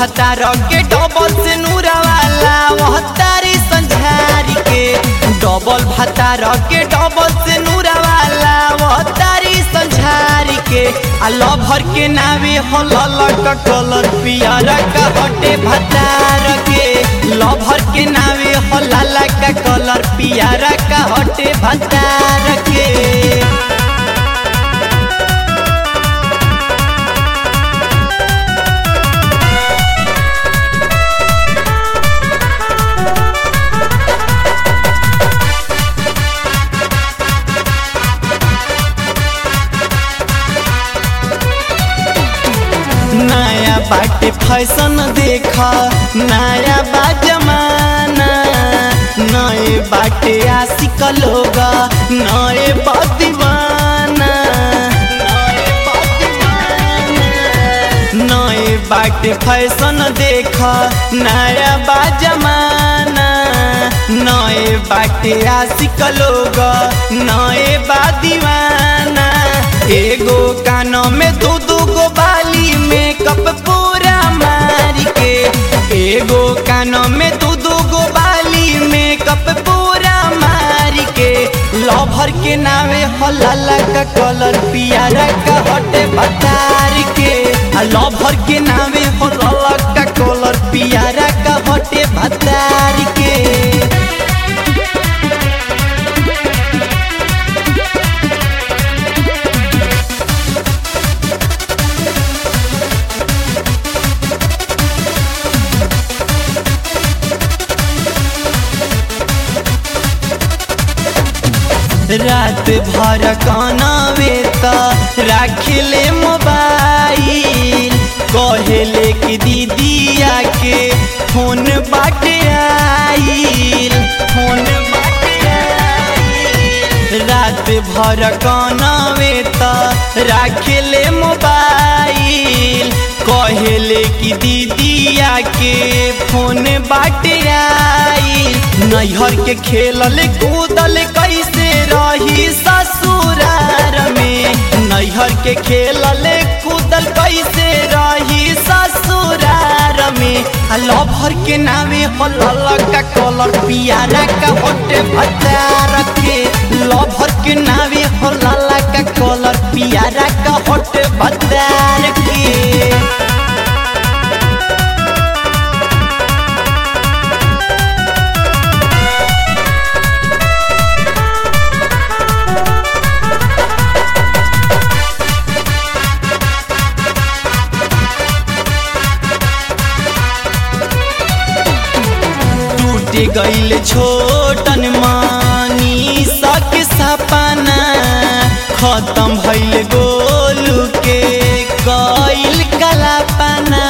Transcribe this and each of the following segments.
भतार के डबल से नूरा वाला वह तारी संझारी के डबल भतार के डबल से नूरा वाला वह तारी संझारी के आ लभर के नावे हो ललक कलर पियर का हटे भतार के लभर के नावे हो लाला का कलर पियर का हटे भतार के नया बाटे फैशन देखा नया बा जमाना नए बाटे आशिक लोग नए बा दीवाना नए बा दीवाना। नए बाटे फैशन देखा नया बा जमाना नए बाटे आशिक लोग नए बा दीवाना एगो कानों में दो दो गो बाली मेकअप पूरा मार के एगो कानों में दो दो गो बाली मेकअप पूरा मार के लभर के नावे हलाला का कलर पियारा का हटे भतार के आ लभर के नावे हलाला का कलर पियारा का हटे भतार के रात भर कानावे त राखिले मोबाइल कहेले कि दीदिया के फोन बाटे आइल फोन बाटे आइल रात भर कानावे त राखिले मोबाइल कहेले कि दीदिया के फोन बाटे आइल नैहर के खेलल कूदल कैसे रही ससुरार में नैहर के खेलल कूदल कैसे रही ससुरार में आ लभर के नामे हलल का कलर पियारा का होटे भतार के लभर के नामे हलल का कलर पियारा का होटे भतार के टूट गईल छोटन मानी सक सपना खत्म भइल गोलू के कईल कलापना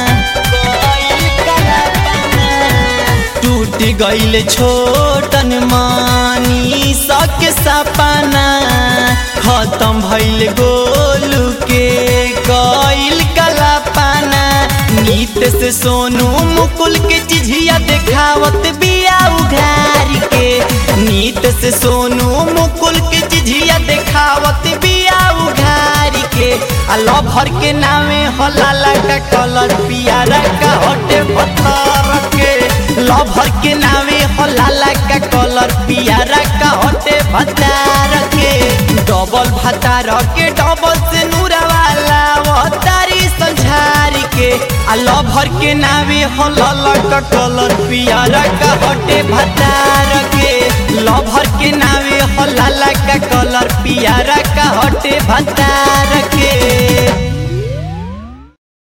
टूट गईल छोटन मानी सक सपना खत्म भइल गोलू के कईल कलापना नीत से सोनू मुकुल के चिझिया देखावत बिया उघार के नीत से सोनू मुकुल के चिझिया देखावत बिया उघार के आ लभर के नामे हलाला का कलर पियारा का हटे पत्थर के लभर के नामे हलाला का कलर पियारा का हटे भतार के डबल भतार के डबल से नूरा वाला वो तारी संझारी के आ लभर के नावे हलल का कलर पियारा का हटे भतार के लभर के नावे हलाला का कलर पियारा का हटे भतार